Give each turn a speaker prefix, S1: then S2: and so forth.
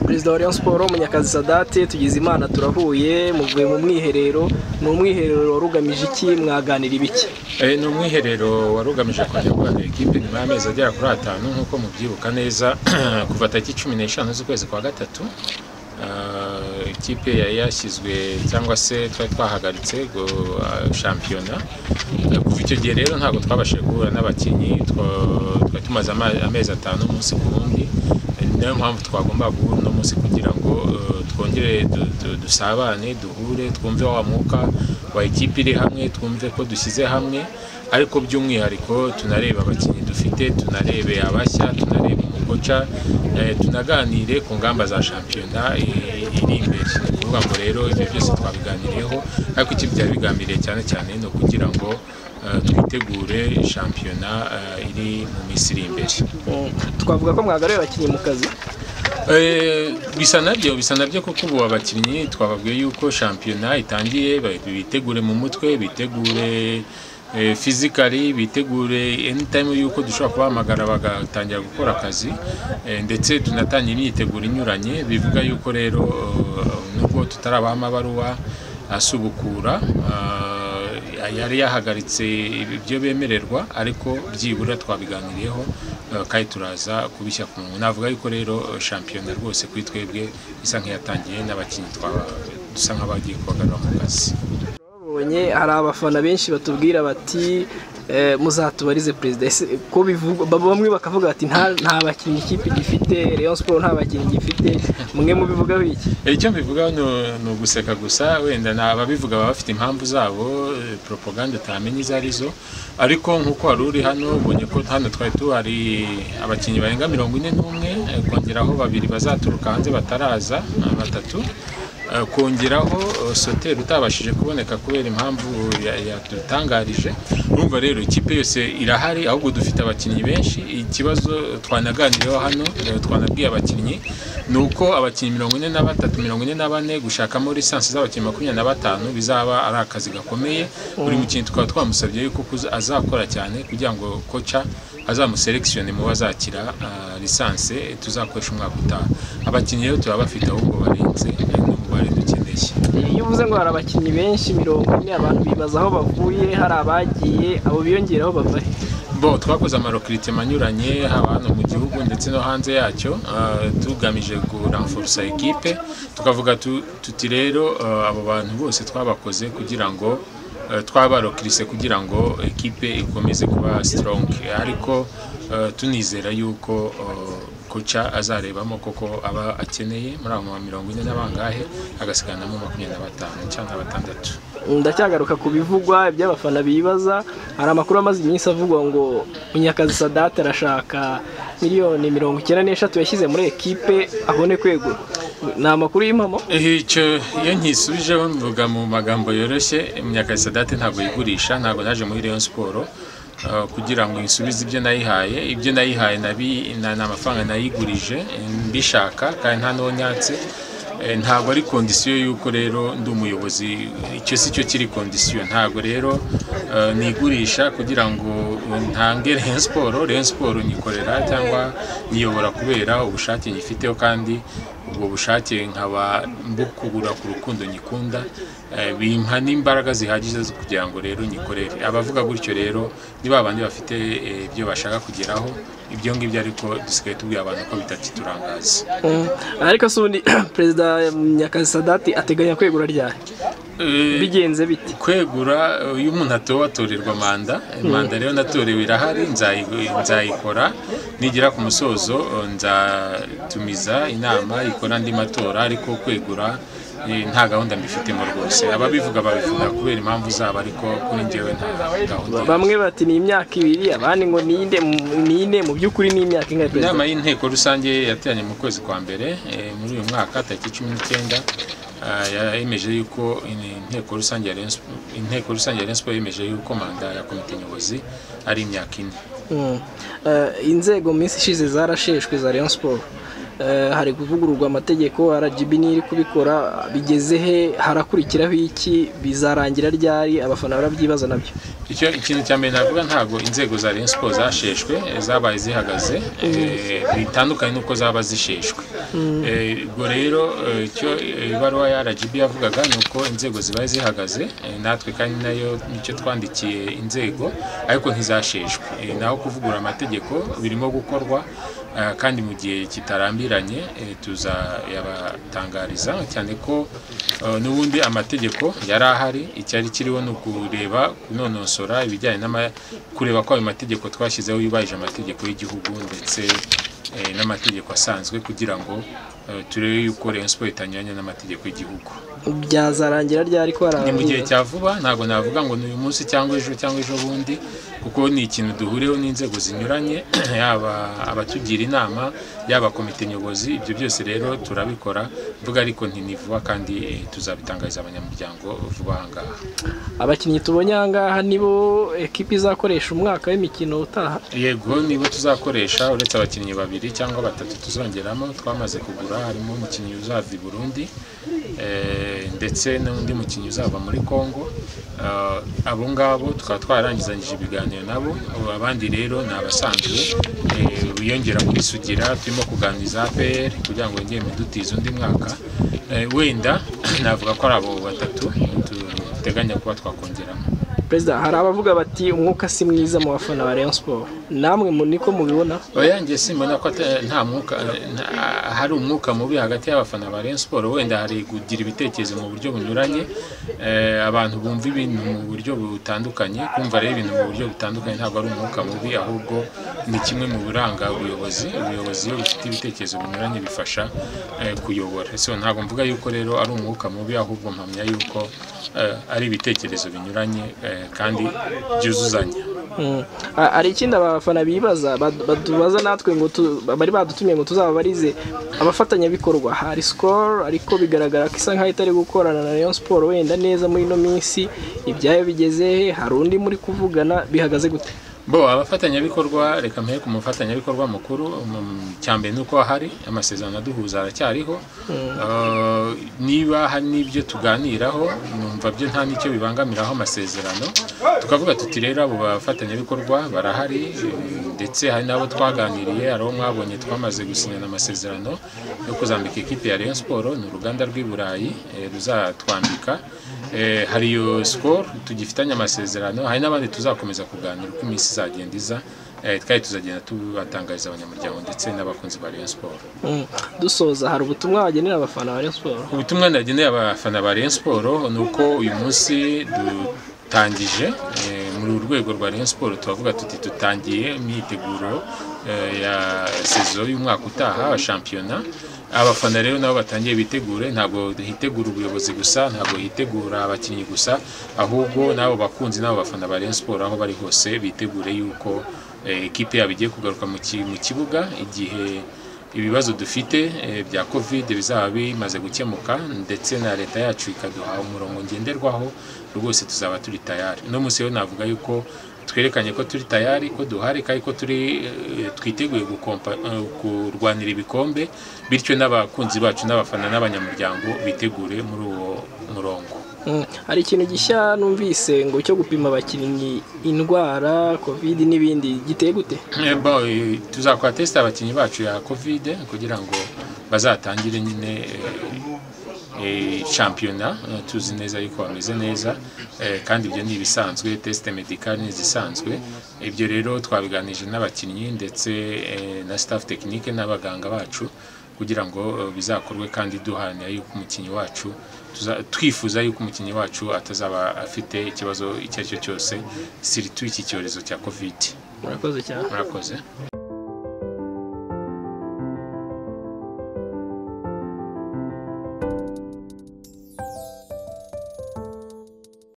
S1: perezida wa rayon siporo munyakazi tugize imana turahuye muvuye mu mwiherero ni umwiherero wari ugamije iki mwaganira ibiki
S2: ni umwiherero wari ugamije kongera guhagarika ikipe nyuma y'amezi agera kuri atanu nk'uko mubyibuka neza kuva tariki cumi n'eshanu z'ukwezi kwa gatatu ikipe yari yashyizwe cyangwa se twari twahagaritse shampiyona kuva icyo gihe rero ntabwo twabashije guhura n'abakinnyi twari tumaze amezi atanu umunsi ku wundi niyo mpamvu twagomba guhura uno munsi kugira ngo twongere dusabane duhure twumve wa mwuka wa ikipe iri hamwe twumve ko dushyize hamwe ariko by'umwihariko tunareba abakinnyi dufite tunarebe abashya tunarebe umukoca tunaganire ku ngamba za shampiyona iri imbere ni ukuvuga ngo rero ibyo byose twabiganiriyeho ariko icyo byari bigambiriye cyane cyane ni ukugira ngo twitegure shampiyona iri mu minsi iri imbere
S1: twavuga ko mwagaruye abakinnyi mu kazi
S2: bisa nabyo bisa nabyo kuko ubu abakinnyi twababwiye yuko shampiyona itangiye bitegure mu mutwe bitegure fizikari bitegure anytime yuko dushobora kubahamagara bagatangira gukora akazi ndetse tunatangira imyiteguro inyuranye bivuga yuko rero nubwo tutarabaha amabaruwa asubukura yari yahagaritse ibyo bemererwa ariko byibura twabiganiriyeho kandi turaza kubishya ku muntu navuga yuko rero shampiyona rwose kuri twebwe isa nk'iyatangiye n'abakinnyi dusa nk'abagiye kubagarura mu kazi
S1: hari abafana benshi batubwira bati muzatubarize perezida ko bivugwa bamwe bakavuga bati nta bakinnyi ikipe gifite Rayon siporo nta bakinnyi gifite mwe mu bivugaho iki
S2: icyo mbivugaho ni uguseka gusa wenda ababivuga baba bafite impamvu zabo propaganda utamenya izo ari zo ariko nk'uko wari uri hano ubonye ko hano twari tuhari abakinnyi barenga mirongo ine n'umwe kongeraho babiri bazaturuka hanze bataraza batatu kongeraho soteri utabashije kuboneka kubera impamvu yadutangarije urumva rero ikipe yose irahari ahubwo dufite abakinnyi benshi ikibazo twanaganiriyeho hano twanabwiye abakinnyi ni uko abakinnyi mirongo ine na batatu mirongo ine na bane gushakamo lisansi z'abakinnyi makumyabiri na batanu bizaba ari akazi gakomeye buri mukinnyi tukaba twamusabye yuko azakora cyane kugira ngo koca azamuselekisiyone mu bazakira lisansi tuzakoresha umwaka utaha abakinnyi rero turaba bafite ahubwo barenze bari dukeneye
S1: iyo uvuze ngo hari abakinnyi benshi mirongo ine abantu bibaza aho bavuye hari abagiye abo biyongeraho bava he
S2: bo twakoze amarokiritima anyuranye haba hano mu gihugu ndetse no hanze yacyo tugamije kuramforosa ekipe tukavuga tuti rero abo bantu bose twabakoze kugira ngo twabarokirise kugira ngo ekipe ikomeze kuba sitorongi ariko tunizera yuko koca azarebamo koko aba akeneye muri abo mirongo ine n'abangahe agasigaranamo makumyabiri na batanu cyangwa batandatu
S1: ndacyagaruka ku bivugwa iby'abafana bibaza hari amakuru amaze iminsi avugwa ngo munyakazi sadate arashaka miliyoni mirongo icyenda n'eshatu yashyize muri ekipe abone kwegura ni amakuru y'impamo
S2: icyo iyo nkisubijeho mvuga mu magambo yoroshye munyakazi sadate ntabwo yigurisha ntabwo naje muri rayon siporo kugira ngo nsubize ibyo nayihaye ibyo nayihaye ni amafaranga nayigurije mbishaka kandi nta nonyatse ntabwo ari kondisiyo y'uko rero ndi umuyobozi icyo si cyo kiri kondisiyo ntabwo rero nigurisha kugira ngo ntange Rayon siporo Rayon siporo nyikorera cyangwa nyiyobora kubera ubushake nyifiteho kandi ubwo bushake nkaba mbukugura ku rukundo nyikunda bimpa n'imbaraga zihagije zo kugira ngo rero nyikorere abavuga gutyo rero ni ba bandi bafite ibyo bashaka kugeraho ibyo ngibyo ariko dusigaye tubwira abantu ko bitaturangaza
S1: ariko si ubundi perezida nyakazi sadati ateganya kwegura ryari bigenze biti
S2: kwegura iyo umuntu atowe atorerwa manda manda rero natorewe irahari nzayikora nigera ku musozo nzatumiza inama ikora andi matora ariko kwegura nta gahunda mbifitemo rwose ababivuga babivuga kubera impamvu zabo ariko kuri ngewe nta gahunda
S1: bamwe bati ni imyaka ibiri abandi ngo ni ine mu by'ukuri ni imyaka ingana
S2: inama y'inteko rusange yateranye mu kwezi kwa mbere muri uyu mwaka tariki cumi n'icyenda yemeje yuko inteko rusange ya inteko rusange ya siporo yemeje yuko manda ya komite nyobozi ari imyaka ine
S1: inzego mu minsi ishize zarasheshwe za Rayon siporo eh, hari kuvugururwa amategeko RGB niyo iri kubikora bigeze he harakurikiraho iki bizarangira ryari abafana barabyibaza nabyo
S2: icyo ikintu cya mbere navuga ntabwo inzego za Rayon Sports zasheshwe eh, zabaye zihagaze eh, bitandukanye n'uko zaba zisheshwe Eh, ubwo rero eh, icyo eh, ibaruwa ya RGB yavugaga ni uko inzego zibaye zihagaze eh, natwe kandi nayo nicyo twandikiye inzego ariko ntizasheshwe Eh, naho kuvugura amategeko birimo gukorwa eh, kandi mu gihe kitarambiranye eh, tuzayabatangariza cyane ko eh, n'ubundi amategeko yari ahari icyari kiriho ni ukureba kunonosora ibijyanye n'ama- kureba ko ayo mategeko twashyizeho yubahirije amategeko y'igihugu ndetse eh, n'amategeko asanzwe kugira ngo eh, turebe yuko Rayon Sports itanyuranya n'amategeko y'igihugu
S1: byazarangira ryari ko hari
S2: ni mu gihe
S1: abantu-
S2: cya vuba ntabwo navuga ngo ni uyu munsi cyangwa ejo cyangwa ejo bundi kuko ni ikintu duhuriyeho n'inzego zinyuranye yaba abatugira inama yaba komite nyobozi ibyo byose rero turabikora mvuga ariko ntinivuba kandi eh, tuzabitangariza abanyamuryango vuba aha ngaha
S1: abakinnyi tubonye aha ngaha nibo ekipi izakoresha umwaka w'imikino utaha
S2: yego nibo tuzakoresha uretse abakinnyi babiri cyangwa batatu tuzongeramo twamaze kugura harimo umukinnyi uzava i burundi eh, ndetse n'undi mukinnyi uzava muri congo Eh, abo ngabo tukaba twararangizanyije ibiganiro nabo Ubu abandi rero ni abasanzwe eh, biyongera kwisugira turimo kuganiriza APR kugira ngo yongere mudutize undi mwaka Eh, wenda navuga ko ari abo batatu duteganya kuba twakongeramo
S1: perezida hari abavuga bati umwuka si mwiza mu bafana ba Rayon Sports namwe mu niko mubibona
S2: oya njye simbona ko ata- nta mwuka nta- hari umwuka mubi hagati y'abafana ba Rayon Sports wenda hari kugira ibitekerezo mu buryo bunyuranye eh, abantu bumva ibintu mu buryo butandukanye kumva rero ibintu mu buryo butandukanye ntabwo ari umwuka mubi ahubwo ni kimwe mu biranga ubuyobozi ubuyobozi iyo bufite ibitekerezo binyuranye bifasha eh, kuyobora so ntabwo mvuga yuko rero ari umwuka mubi ahubwo mpamya yuko eh, ari ibitekerezo binyuranye eh, kandi byuzuzanya
S1: Mm. Ha- hari ikindi abafana bibaza bad- badubaza natwe ngo tu- bari badutumye ngo tuzababarize abafatanyabikorwa hari Skol ariko bigaragara ko isa nkaho itari gukorana na Rayon Sports wenda neza muri ino minsi ibyayo bigeze he hari undi muri kuvugana bihagaze gute
S2: bo abafatanyabikorwa reka mpere ku mufatanyabikorwa mukuru mm, cyambere ni uko ahari amasezerano aduhuza aracyariho Eh, niba hari n'ibyo tuganiraho numva byo nta n'icyo bibangamiraho amasezerano tukavuga tuti rero abo bafatanyabikorwa barahari eh, ndetse hari n'abo twaganiriye hari abo mwabonye twamaze gusinyana amasezerano yo kuzambika ikipe ya Rayon Sports ni uruganda rw'i Burayi eh, ruzatwambika Eh, hari iyo sikoro tugifitanye amasezerano hari n'abandi tuzakomeza kuganira uko iminsi izagenda iza Eh, kandi tuzagenda tubatangariza abanyamuryango ndetse n'abakunzi ba Rayon Sports
S1: Mm. dusoza hari ubutumwa wagenera abafana ba Rayon Sports
S2: ubutumwa nageneye abafana ba Rayon Sports ni uko uyu munsi dutangije eh, muri uru rwego rwa Rayon Sports turavuga tuti dutangiye imyiteguro eh, ya sezo y'umwaka utaha wa shampiyona abafana rero nabo batangiye bitegure ntabwo hitegura ubuyobozi gusa ntabwo hitegura abakinnyi gusa ahubwo n'abo bakunzi n'abo bafana ba Rayon Sports aho bari hose bitegure yuko eh, ekipe yabo igiye kugaruka mu ki- mu kibuga igihe ibibazo dufite eh, bya covid bizaba bimaze gukemuka ndetse na leta yacu ikaduha umurongo ngenderwaho rwose tuzaba turi tayari uno munsi rero navuga yuko twerekanye ko turi tayari ko duhari kandi ko turi eh, twiteguye gukompa- eh, kurwanira ibikombe bityo n'abakunzi bacu n'abafana n'abanyamuryango bitegure muri uwo murongo
S1: Mm. hari ikintu gishya numvise ngo cyo gupima abakinnyi indwara covid n'ibindi giteye gute
S2: Eh, bo, eh, tuzakora tesite abakinnyi bacu ya covid kugira ngo bazatangire nyine eh, eh, shampiyona Eh, tuzi neza yuko bameze neza eh, kandi ibyo ni ibisanzwe tesite medikari ni izisanzwe ibyo rero twabiganije n'abakinnyi ndetse eh, na staff tekinike n'abaganga bacu kugira ngo eh, bizakorwe kandi duharanira yuko umukinnyi wacu tuza- twifuza yuko umukinnyi wacu atazaba afite ikibazo icyo ari cyo cyose siritu iki cyorezo cya covid
S1: murakoze cyane
S2: murakoze